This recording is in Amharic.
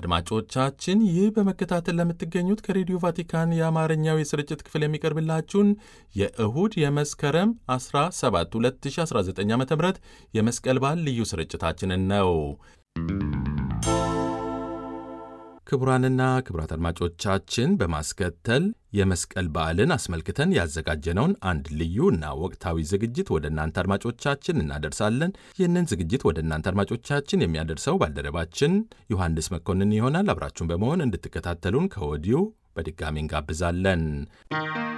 አድማጮቻችን ይህ በመከታተል ለምትገኙት ከሬዲዮ ቫቲካን የአማርኛው የስርጭት ክፍል የሚቀርብላችሁን የእሁድ የመስከረም 17 2019 ዓ ም የመስቀል በዓል ልዩ ስርጭታችንን ነው። ክቡራንና ክቡራት አድማጮቻችን በማስከተል የመስቀል በዓልን አስመልክተን ያዘጋጀነውን አንድ ልዩ እና ወቅታዊ ዝግጅት ወደ እናንተ አድማጮቻችን እናደርሳለን። ይህንን ዝግጅት ወደ እናንተ አድማጮቻችን የሚያደርሰው ባልደረባችን ዮሐንስ መኮንን ይሆናል። አብራችሁን በመሆን እንድትከታተሉን ከወዲሁ በድጋሚ እንጋብዛለን።